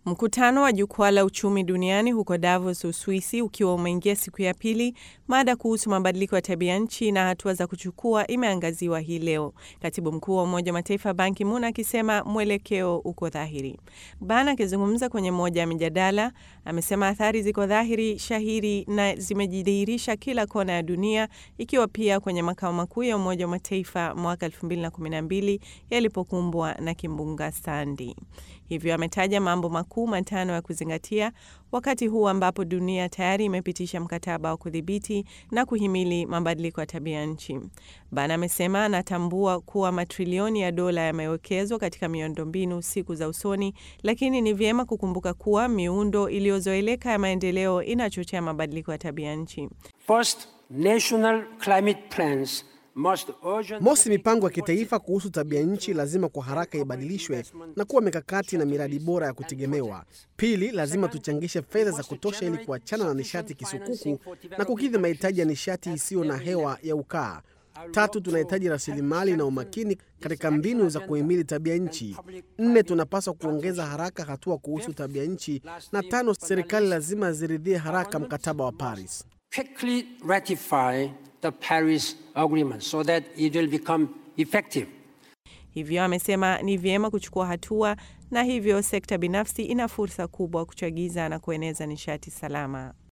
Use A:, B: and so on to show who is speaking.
A: Mkutano wa jukwaa la uchumi duniani huko Davos, Uswisi, ukiwa umeingia siku ya pili, mada kuhusu mabadiliko ya tabia nchi na hatua za kuchukua imeangaziwa hii leo, katibu mkuu wa Umoja wa Mataifa Ban Ki-moon akisema mwelekeo uko dhahiri. Ban akizungumza kwenye moja ya mijadala amesema athari ziko dhahiri shahiri na zimejidhihirisha kila kona ya dunia, ikiwa pia kwenye makao makuu ya Umoja wa Mataifa mwaka 2012 yalipokumbwa na kimbunga Sandy. Hivyo ametaja mambo makuu matano ya kuzingatia wakati huu ambapo dunia tayari imepitisha mkataba wa kudhibiti na kuhimili mabadiliko ya tabia nchi. Ban amesema anatambua kuwa matrilioni ya dola yamewekezwa katika miundombinu siku za usoni, lakini ni vyema kukumbuka kuwa miundo iliyozoeleka ya maendeleo inachochea mabadiliko ya tabia nchi.
B: First, national climate plans
C: Mosi, mipango ya kitaifa kuhusu tabia nchi lazima kwa haraka ibadilishwe na kuwa mikakati na miradi bora ya kutegemewa. Pili, lazima tuchangishe fedha za kutosha ili kuachana na nishati kisukuku na kukidhi mahitaji ya nishati isiyo na hewa ya ukaa. Tatu, tunahitaji rasilimali na umakini katika mbinu za kuhimili tabia nchi. Nne, tunapaswa kuongeza haraka hatua kuhusu tabia nchi, na tano, serikali lazima ziridhie haraka mkataba wa Paris.
B: quickly ratify the Paris Agreement so that it will become effective.
A: Hivyo amesema ni vyema kuchukua hatua, na hivyo sekta binafsi ina fursa kubwa kuchagiza na kueneza nishati salama.